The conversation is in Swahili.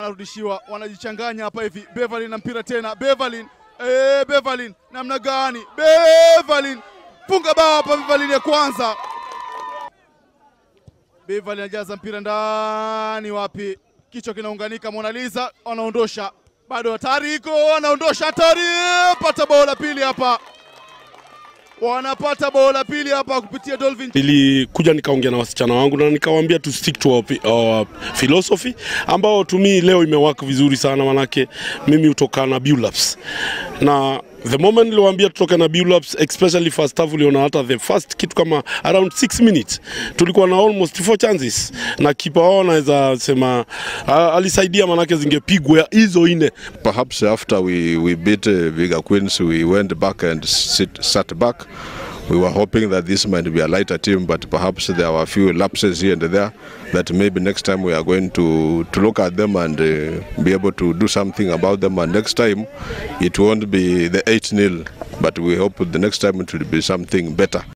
Wanarudishiwa, wanajichanganya hapa hivi. Beverly na mpira tena, Beverly eh, Beverly namna gani? Beverly funga bao hapa, Beverly ya kwanza. Beverly anajaza mpira ndani, wapi? Kichwa kinaunganika, Mona Lisa wanaondosha, bado hatari iko, wanaondosha hatari, pata bao la pili hapa, wanapata bao la pili hapa kupitia Dolphin. Nilikuja nikaongea na wasichana wangu na nikawaambia to stick to our, our philosophy ambao to me leo imewaka vizuri sana, manake mimi hutoka na Bulabs na the moment niliwaambia tutoke na Bulabs, especially first half, uliona hata the first kitu kama around 6 minutes tulikuwa na almost four chances, na kipa wao anaweza sema uh, alisaidia, manake zingepigwa hizo ine Perhaps after we, we beat uh, Viga Queens, we went back and sit, sat back. We were hoping that this might be a lighter team, but perhaps there were a few lapses here and there that maybe next time we are going to, to look at them and uh, be able to do something about them. And next time it won't be the 8 0, but we hope the next time it will be something better.